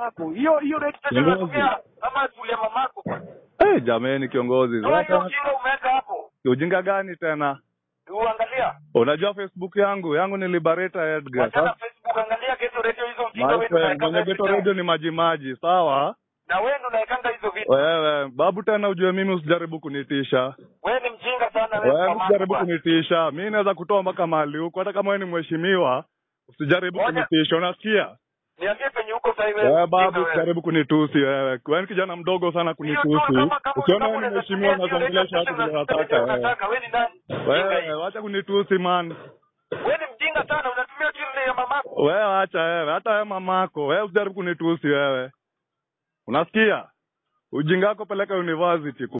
mamako. Hiyo hiyo rate pesa Kiongozi. unatumia ama skuli ya mamako. Eh, jameni kiongozi. Toa hiyo Sasa ujinga umeweka hapo. ujinga gani tena? Uangalia. Unajua Facebook yangu yangu ni Liberator Edgar. Wachana Sasa Facebook angalia Geto Radio hizo ujinga my wewe friend, unawekanga mwenye every Geto time. Radio ni maji maji, sawa? Na wewe ndo unawekanga hizo vitu. Wewe babu, tena ujue mimi usijaribu kunitisha. Wewe ni mjinga sana wewe. Wewe mamako usijaribu bwana. kunitisha. Mimi naweza kutoa mpaka mahali huko, hata kama wewe ni mheshimiwa, usijaribu Ngoja. kunitisha. Unasikia? Niambie penye uko sasa wewe. Wewe mjinga babu, wewe. usijaribu kunitusi wewe. Wewe ni kijana mdogo sana Hiyo tu kunitusi. kama kama Ukiona kama wewe ni unaweza mheshimiwa tumia hiyo unaongelesha radio watu vile station unataka wewe. unataka. Wewe ni nani? Mjinga Wewe hii. wacha kunitusi man. Wewe ni mjinga sana unatumia kile ya mamako. Wewe acha wewe, hata wewe mamako, wewe usijaribu kunitusi wewe. Unasikia? Ujinga wako peleka university.